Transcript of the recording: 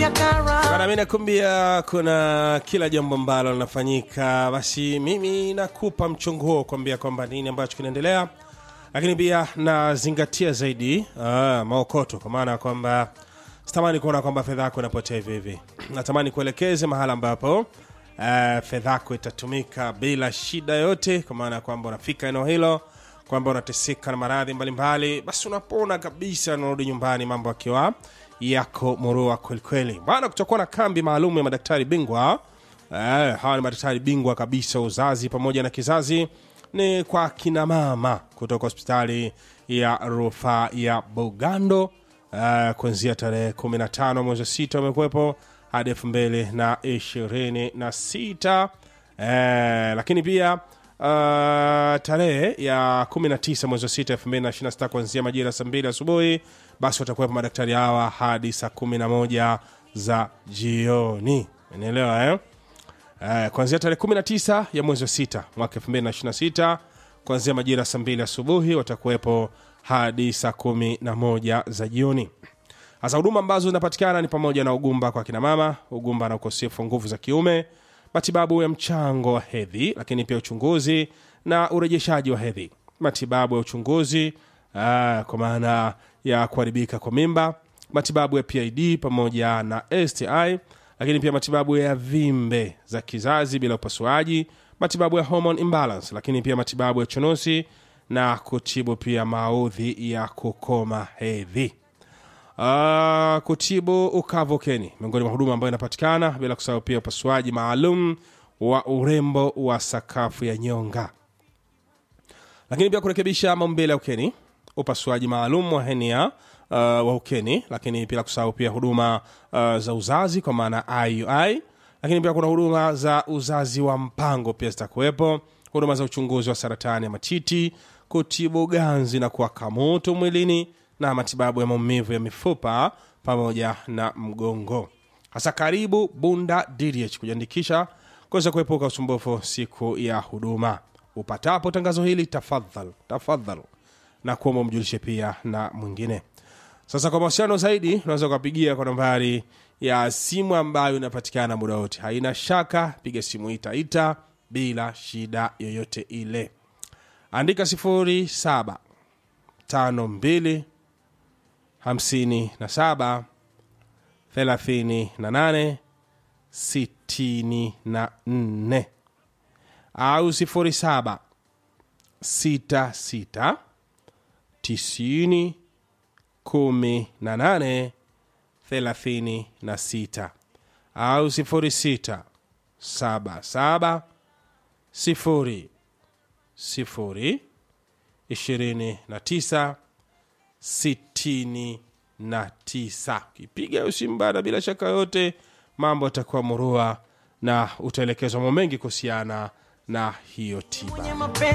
Bana, mi nakuambia kuna kila jambo ambalo linafanyika, basi mimi nakupa mchongo huo kuambia kwamba nini ambacho kinaendelea, lakini pia nazingatia zaidi ah, maokoto, kwa maana ya kwamba sitamani kuona kwamba fedha yako inapotea hivi hivi. Natamani kuelekeze mahala ambapo ah, fedha yako itatumika bila shida yote, kwa maana ya kwamba unafika eneo hilo kwamba unateseka na maradhi mbalimbali, basi unapona kabisa, unarudi nyumbani mambo akiwa yako murua kwelikweli. Bwana, kutakuwa na kambi maalum ya madaktari bingwa eh, hawa ni madaktari bingwa kabisa uzazi pamoja na kizazi, ni kwa kina mama kutoka hospitali ya rufaa ya Bugando eh, kuanzia tarehe 15 mwezi wa sita wamekuwepo hadi elfu mbili na ishirini na sita eh, lakini pia Uh, tarehe ya 19 mwezi wa 6 2026 kuanzia majira ya saa 2 asubuhi, basi watakuwepo madaktari hawa hadi saa 11 za jioni. Unaelewa eh? Uh, kuanzia tarehe 19 ya mwezi wa 6 mwaka 2026 kuanzia majira ya saa 2 asubuhi watakuwepo hadi saa 11 za jioni. Hasa huduma ambazo zinapatikana ni pamoja na ugumba kwa kina mama, ugumba na ukosefu wa nguvu za kiume, matibabu ya mchango wa hedhi, lakini pia uchunguzi na urejeshaji wa hedhi, matibabu ya uchunguzi aa, kwa maana ya kuharibika kwa mimba, matibabu ya PID pamoja na STI, lakini pia matibabu ya vimbe za kizazi bila upasuaji, matibabu ya hormone imbalance, lakini pia matibabu ya chunusi na kutibu pia maudhi ya kukoma hedhi. Uh, kutibu ukavu ukeni miongoni mwa huduma ambayo inapatikana bila kusahau pia upasuaji maalum wa urembo wa sakafu ya nyonga lakini pia kurekebisha maumbile ya ukeni upasuaji maalum wa henia uh, wa ukeni lakini bila kusahau pia huduma uh, za uzazi kwa maana iui lakini pia kuna huduma za uzazi wa mpango pia zitakuwepo huduma za uchunguzi wa saratani ya matiti kutibu ganzi na kuwaka moto mwilini na matibabu ya maumivu ya mifupa pamoja na mgongo. Hasa karibu Bunda DDH kujiandikisha kuweza kuepuka usumbufu siku ya huduma. Upatapo tangazo hili, tafadhal tafadhal na kuomba umjulishe pia na mwingine. Sasa kwa mawasiliano zaidi, unaweza ukapigia kwa nambari ya simu ambayo inapatikana muda wote. Haina shaka, piga simu itaita bila shida yoyote ile. Andika sifuri saba tano mbili hamsini na saba thelathini na nane sitini na nne au sifuri saba sita sita tisini kumi na nane thelathini na sita au sifuri sita saba saba sifuri sifuri ishirini na tisa sitini na tisa. Ukipiga hiyo simu bada, bila shaka yote mambo yatakuwa murua na utaelekezwa mambo mengi kuhusiana na hiyo tiba.